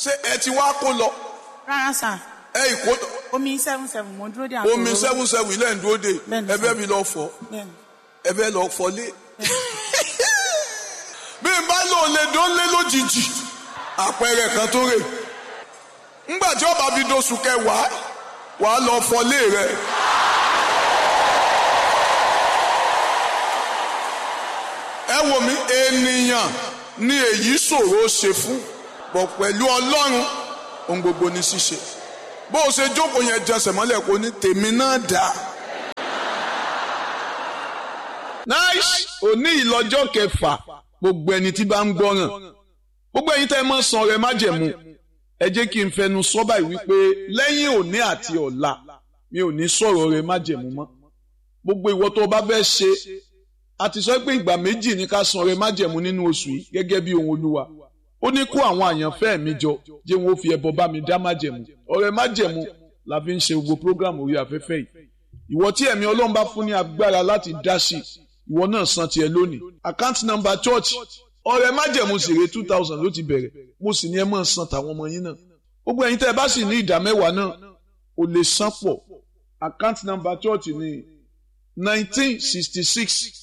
ṣé ẹ ti wá kó lọ rárá sà ẹ ìkó omi seven seven mo dúró dé àpò omi òróró. seven seven ilé ń dúró de Bẹ́ẹ̀ni, ẹ sir. fẹ́ mi lọ fọ Bẹ́ẹ̀ni. ẹ fẹ́ lọ fọlé. bí n bá lò lè dó lé lójijì àpẹẹrẹ kan tó rè ńgbà tí ọba fi dóṣù kẹwàá wàá lọ fọlé rẹ. ẹ wò mí ènìyàn ni èyí ṣòro ṣe fún bọ̀ pẹ̀lú ọlọ́run ohun gbogbo ní ṣíṣe bó o ṣe jókòó yẹn jẹsẹ̀ mọ́lẹ̀ kó ní tèmi náà dáa. nice òní ìlọ́jọ́ kẹfà gbogbo ẹni tí bá ń gbọ́ràn gbogbo ẹ̀yin tẹ́ ẹ mọ̀ san rẹ májẹ̀mú ẹ jẹ́ kí n fẹnu sọ báyìí wípé lẹ́yìn òní àti ọ̀la mi ò ní sọ̀rọ̀ rẹ májẹ̀mú mọ́ gbogbo ìwọ tó o bá fẹ́ ṣe a ti sọ pé ìgbà méjì ní ká san rẹ májẹ̀mú nínú oṣù yìí gẹ́gẹ́ bí ohun olúwa ó ní kó àwọn àyànfẹ́ mi jọ jẹ́ wọn ó fi ẹbọ bá mi dá májẹ̀mú ọ̀rẹ́ májẹ̀mú la fi ń ṣe gbogbo program orí afẹ́fẹ́ yìí ìwọ tí ẹ̀mí ọlọ́run bá fún ní agbára láti dá sí ìwọ náà san tiẹ̀ lónìí account number church ọ̀rẹ́ májẹ̀mú sì rè two thousand ló ti bẹ̀rẹ̀ mo sì ní ẹ máa san tàwọn ọmọ yín náà gbogbo ẹ̀yin tẹ́ ẹ bá sì ní ìdá mẹ́wàá náà o lè san pọ̀ account number church ní nineteen sixty six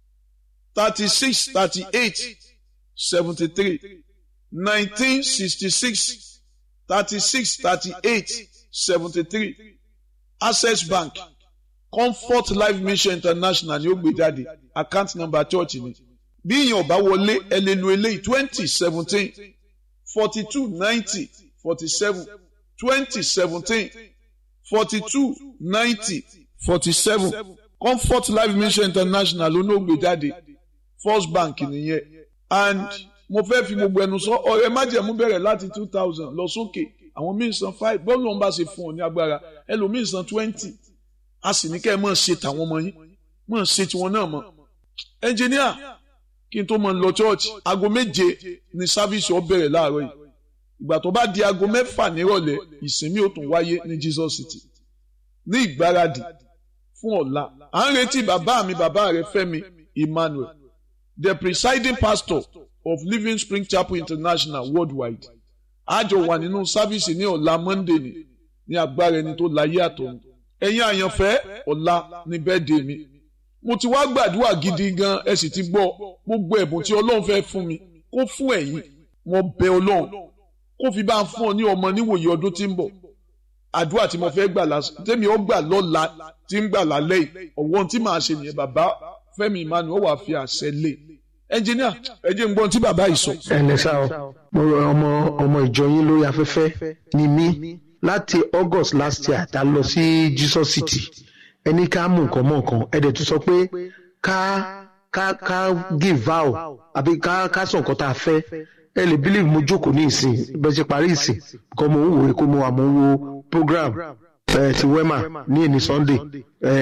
thirty six thirty eight seventy three nineteen sixty six thirty six thirty eight seventy three access bank comfort life mission international ni ó gbé jáde account number church ni bí ìyẹn ò bá wọlé ẹ lè lo eléyìí twenty seventeen forty two ninety forty seven twenty seventeen forty two ninety forty seven comfort life mission international ló ní ó gbé jáde first bank nìyẹn and mo fẹ́ fi gbogbo ẹnu sọ ọ̀rẹ́ májẹ̀mú bẹ̀rẹ̀ láti two thousand lọ sókè àwọn míì san five bọ́ọ̀lù ọ̀hún bá ṣe fún ọ ní agbára ẹlòmíì san twenty a sì ní kẹ́ ẹ máa ṣe tàwọn ọmọ yín máa ṣe tiwọn náà mọ́ ẹnjìníà kí n tó máa lọ church aago méje ni sáfíìsì ọ bẹ̀rẹ̀ láàárọ̀ yìí ìgbà tó bá di aago mẹ́fà nírọ̀lẹ́ ìsinmi ó tún wáyé ní Jesus City ní ìgbáradì fún ọ̀la à ń retí bàbá mi bàbá rẹ Fẹ́mi Emmanuel the presiding pastor of Living Spring Chapel International worldwide àjọ wà nínú sáfíìsì ní ọ̀la Monday ni ní agbára ẹni tó láyé àtọ̀run ẹ̀yin àyànfẹ́ ọ̀la ní bẹ́ẹ̀dẹ̀ mi mo ti wá gbàdúrà gidi gan ẹ sì ti gbọ́ gbogbo ẹ̀bùn tí Ọlọ́run fẹ́ fún mi kó fún ẹ̀yin mo bẹ̀ Ọlọ́run kó fi bá ń fún ọ ní ọmọ níwòye ọdún tí ń bọ̀ àdúrà tí mo fẹ́ gbà lásán tẹ́mi ó gbà lọ́la tí ń gbà lálẹ́ yìí ọ̀wọ́n tí màá ṣe nìyẹn bàbá Fẹ́mi Emmanuel wà fi àṣẹ lé ẹnjìníà ẹ jẹ́ n gbọ́n tí bàbá yìí sọ. ẹnlẹ sá o mo rọ ọmọ ọmọ ìjọ yín lórí afẹ́fẹ́ ni mí láti August last year tá a lọ sí Jesus City ẹni ká mú nǹkan mọ́ nǹkan ẹ dẹ̀ tún sọ pé ká ká ká give vow àbí ká ká sọ nǹkan tá a fẹ́ ẹ lè believe mo jókòó ní ìsìn bẹ́ẹ̀ ṣe parí ìsìn kọ́ mo ń wò ó kó mo wà mo ń wo program ẹ ti wema ní èní Sunday ẹ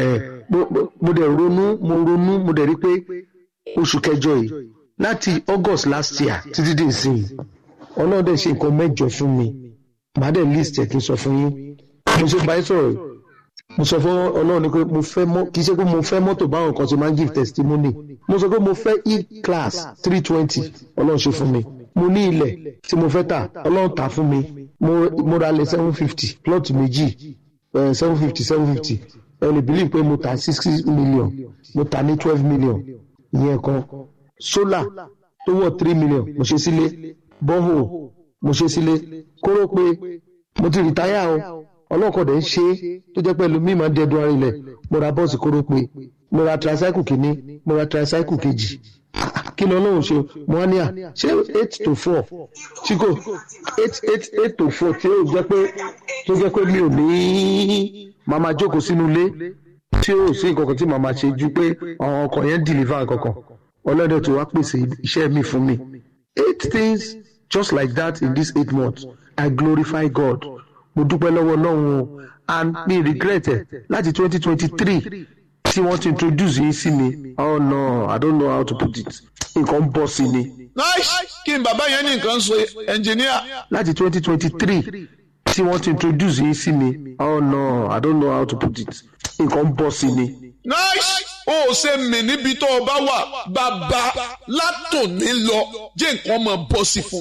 mo dẹ̀ ronú mo ronú mo dẹ̀ rí pé oṣù kẹjọ yìí láti August last year títí dé ìsìn ọlọ́run dẹ̀ ṣe nǹkan mẹ́jọ fún mi màá dẹ̀ list ẹ̀ kí n sọ fún yín mo ṣe báyìí sọ̀rọ̀ mo sọ fún ọlọ́run ni pé mo fẹ́ mọ́ kì í ṣe pé mo fẹ́ mọ́tò báwọn kan ṣe máa ń give testimony mo sọ pé mo fẹ́ e-class three twenty ọlọ́run ṣe fún mi mo ní ilẹ̀ tí mo fẹ́ tà ọlọ́run tà fún mi mo mo ra lẹ̀ seven fifty plot méjì seven fifty seven fifty ẹ lè believe pé mo tà sixty million mo tà ní twelve million ìyẹn kan solar tó wọ̀ three million mo ṣe sílé borehole mo ṣe sílé kóró pé mo ti rìtáyà o ọlọ́kọ̀dẹ̀ ń ṣe é tó jẹ́ pẹ̀lú mímọ́ dẹ́dun ara ilẹ̀ mo ra bọ́ọ̀sì kóró pé mo ra tricycle kìíní mo ra tricycle kejì kí ni ọlọ́run ṣe mo wá ní à ṣé eight to four chico eight eight eight to four tí ó jẹ́ pé tó jẹ́ pé mi ò ní màmá jókòó sínú ilé tí ó sí nǹkan kan tí màmá ṣe ju pé àwọn ọkọ̀ yẹn deliver kankan ọlọ́dẹ tó wá pèsè iṣẹ́ mi fún mi eight things just like that in these eight months I glorify God mo dúpẹ́ lọ́wọ́ Ọlọ́run o and mi regret ẹ̀ láti twenty twenty three tí wọ́n ti introduce yín sí mi oh no I don't know how to put it nǹkan bọ́ sí ni. nice kí n bàbá yẹn ní nǹkan sọ ẹnjìníà. láti twenty twenty three tí wọ́n ti introduce yín sí mi oh no I don't know how to put it nǹkan bọ́ sí ni. nice ó ṣe mí níbi tó o bá wà bàbá látòní lọ jẹ́ nǹkan máa bọ́ sí fún mi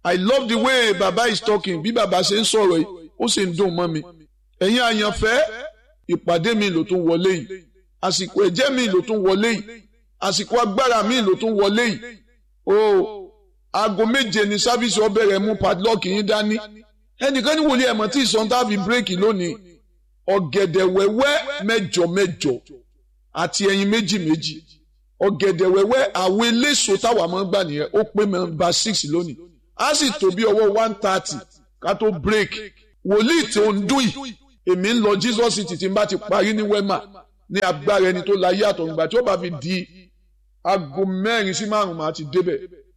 I love the way baba is talking bí baba ṣe ń sọ̀rọ̀ yìí ó sì ń dùn mọ́ mi ẹ̀yin àyànfẹ́ ìpàdé mi ló tún wọlé yìí àsìkò ẹ̀jẹ̀ mi ló tún wọlé yìí àsìkò agbára mi ló tún wọlé yìí o aago méje ni sáfíìsì ọbẹ̀rẹ̀ mú padlock yín dání ẹnìkan ní wòlíì ẹ̀mọ́ tí ìsọ̀ntà fi bírèkì lónìí ọ̀gẹ̀dẹ̀ wẹ́wẹ́ mẹ́jọ mẹ́jọ àti ẹyin méjì méjì ọ̀gẹ̀dẹ̀ wẹ́wẹ́ àwọn eléso táwa máa ń gbà nìyẹn ó pé mẹ́mbà six lónìí á sì tó bí ọwọ́ one thirty ká tó break wòlíì tí ó ń dún yìí èmi ń lọ Jesus city tí n bá ti parí ní wema ní agbára ẹni tó láyé àtọ̀gbà tí ó bá fi di aago mẹ́rin sí márùn-ún máa ti débẹ̀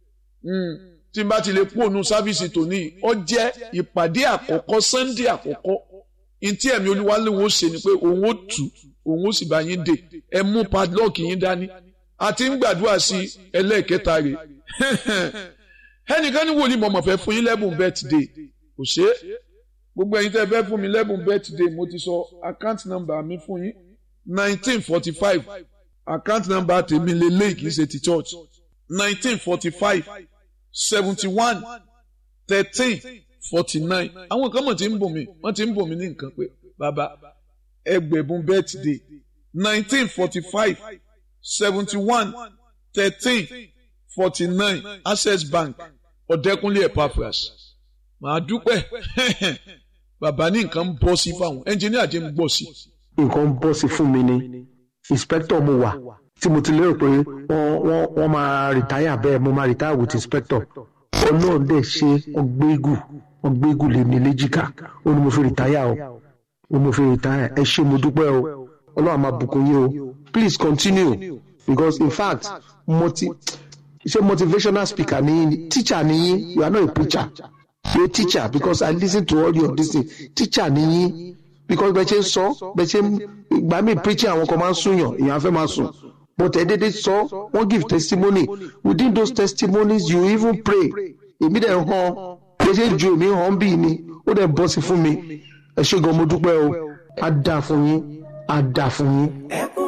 tí n bá ti lè kú òun sáfíìsì tòní ó jẹ́ ìpàdé àkọ́kọ́ sunday àkọ́kọ́ ntí ẹ̀mí olúwa lè wọ́n ṣe ni pé òun ó tù òun ó sì bá yín dè ẹ mú padlock yín dání àti ń gbàdúrà sí ẹlẹ́ẹ̀kẹta rẹ̀ ẹnìkan ní wòlíì mọ̀mọ́ fẹ́ fún yín lẹ́bùn birthday kò ṣe é gbogbo ẹ̀yin tẹ́ fẹ́ fún mi lẹ́bùn birthday mo ti sọ account number mi fún yín nineteen forty five account number tèmi lélẹ́yìí kì í ṣe ti church nineteen forty five seventy one thirteen forty nine àwọn kan mọ̀ tí ń bò mí wọ́n ti ń bò mí ní nǹkan pé bàbá ẹgbẹ̀bùn birthday nineteen forty five seventy one thirteen forty nine access bank ọ̀dẹ́kunlé epaphras màá dúpẹ́ bàbá ní nǹkan ń bọ́ sí fáwọn ẹnjìníà jẹ́ ń bọ̀ sí. nǹkan bọ́ sí fún mi ni inspector mo wà tí mo ti lérò pé wọ́n wọ́n wọ́n máa rìtáyà bẹ́ẹ̀ mo máa rìtáyà with inspector ọlọ́run dẹ̀ ṣe ọgbẹ́gù ọgbẹ́gù lè ní léjìká ó ní mo fi rìtáyà o ó ní mo fi rìtáyà ẹ ṣé mo dúpẹ́ o ọlọ́run máa bùkún yín o please continue because in fact mo ti ṣe motivational speaker ni yín teacher ni yín you are not a preacher you are a teacher because I listen to all your this thing teacher ni yín because bẹ́ẹ̀ ṣe ń sọ bẹ́ẹ̀ ṣe ń gbà mí preaching àwọn kan máa ń súnyàn èèyàn fẹ́ máa sùn but ẹ dédé sọ wọ́n give testimony within those testimonies you even pray èmi dẹ̀ hàn bẹ́ẹ̀ ṣe ju èmi hàn bí ni ó dẹ̀ bọ́ sí fún mi ẹ ṣé gan mo dúpẹ́ o á dà fún yín á dà fún yín.